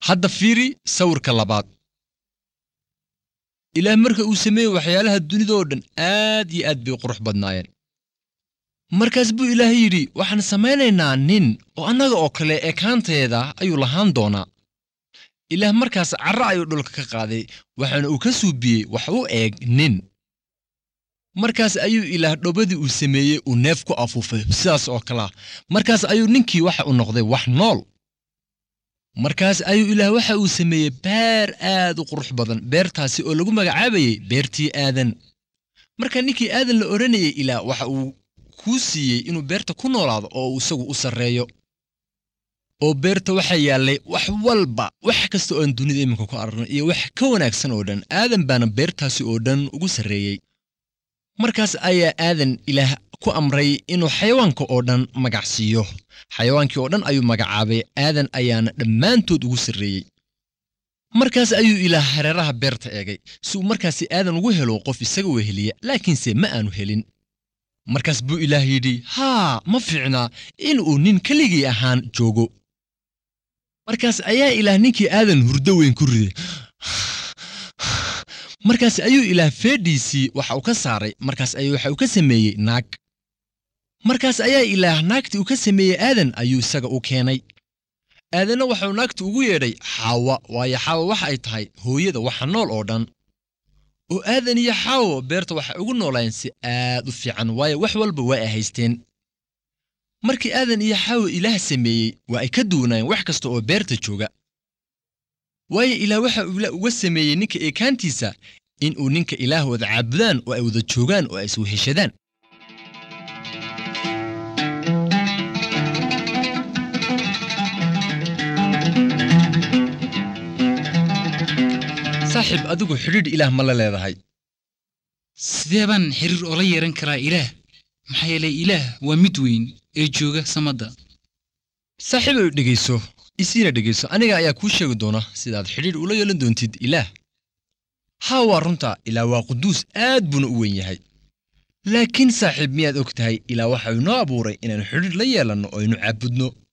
hadda fiiri sawirka labaad ilaah marka uu sameeyey waxyaalaha dunidoo dhan aad iyo aad bay u qurux badnaayeen markaas buu ilaah yidhi waxaan samaynaynaa nin oo annaga oo kale ekaanteeda ayuu lahaan doonaa ilaah markaas carra ayuu dhulka ka qaaday waxaana uu ka suubiyey wax u eeg nin markaas ayuu ilaah dhobadii uu sameeyey uu neef ku afuufay sidaas oo kalea markaas ayuu ninkii waxa u noqday wax nool markaas ayuu ilaah waxa uu sameeyey beer aad u qurux badan beertaasi oo lagu magacaabayey beertii aadan marka ninkii aadan la odhanayay ilaah waxa uu kuu siiyey inuu beerta ku noolaado oo uu isagu u sarreeyo oo beerta waxaa yaallay wax walba wax kasta oo aan dunida iminka ku aragno iyo wax ka wanaagsan oo dhan aadan baana beertaasi oo dhan ugu sarreeyey markaas ayaa aadan ilaah ku amray inuu xayawaanka oo dhan magac siiyo xayawaankii oo dhan ayuu magacaabay aadan ayaana dhammaantood ugu sarreeyey markaas ayuu ilaah hareeraha beerta eegay si uu markaasi aadan ugu helo qof isaga weheliya laakiinse ma aanu helin markaas buu ilaah yidhi haa ma fiicnaa inuu nin keligii ahaan joogo markaas ayaa ilaah ninkii aadan hurdo weyn ku riday markaas ayuu ilaah feedhiisii waxa uu ka saaray markaas ayuu waxa uu ka sameeyey naag markaas ayaa ilaah naagtii uu ka sameeyey aadan ayuu isaga u keenay aadanna waxauu naagta ugu yeedhay xaawa waayo xaawa waxa ay tahay hooyada waxa nool oo dhan oo aadan iyo xaawo beerta waxay ugu noolaayeen si aad u fiican waayo wax walba waa ay haysteen markii aadan iyo xaawo ilaah sameeyey waa ay ka duwanaayeen wax kasta oo beerta jooga waayo ilaah waxa uu uga sameeyey ninka eekaantiisa in uu ninka ilaah wada caabudaan oo ay wada joogaan oo ay isweheshadaan saaxiib adigu xidhiidh ilaah ma la leedahay sidee baan xiriir oola yeehan karaa ilaah maxaa yeelay ilaah waa mid weyn ee jooga samadda saaxiibow dhegayso isiina dhegayso aniga ayaa kuu sheegi doona sidaad xidhiidh ula yeelan doontid ilaah haa waa runta ilaah waa quduus aad buuna u weyn yahay laakiin saaxiib miyaad og tahay ilaah waxa uu inoo abuuray inaannu xidhiidh la yeelanno oo aynu caabudno